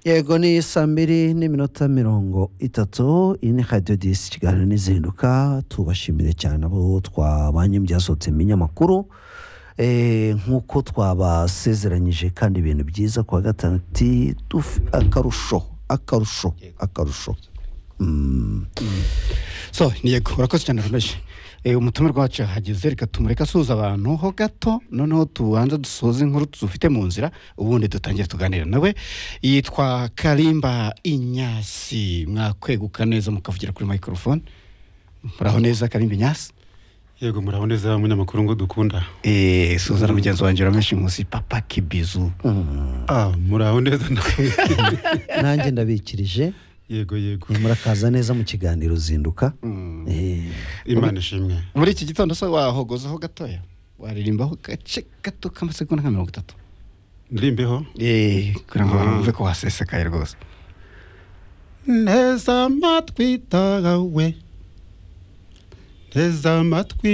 yego ni saa mbiri n'iminota mirongo itatu iyi ni radiyo disi kiganiro n'izihinduka tubashimire cyane abo twabanye byasohotse mu binyamakuru Eh, nk'uko twabasezeranyije kandi ibintu byiza kuwa gatanu ati "Duf- akarusho akarusho akarusho Mm. so ni yego urakoze cyane rumeje umutumirwa wacu yahageze reka tumureke asuhuza abantu ho gato noneho tubanza dusoze inkuru tuzufite mu nzira ubundi dutangire tuganira nawe yitwa karimba inyasi mwakweguka neza mukavugira kuri microphone muraho neza karimba inyasi yego muraho neza munyamakuru ngo dukunda Eh, suhuza na mugenzi wanjye ramenshi munsi papa kibizu ah muraho neza namwe nanjye ndabikirije yego yego Eh, murakaza neza mu kiganiro zinduka Eh, imana ishimwe muri iki gitondo se wahogozaho gatoya waririmbaho gace gato k'amasegonda nka mirongo itatu ndirimbeho kugira ngo Ah. bumve ko wasesekaye rwose neza amatwi tawe neza amatwi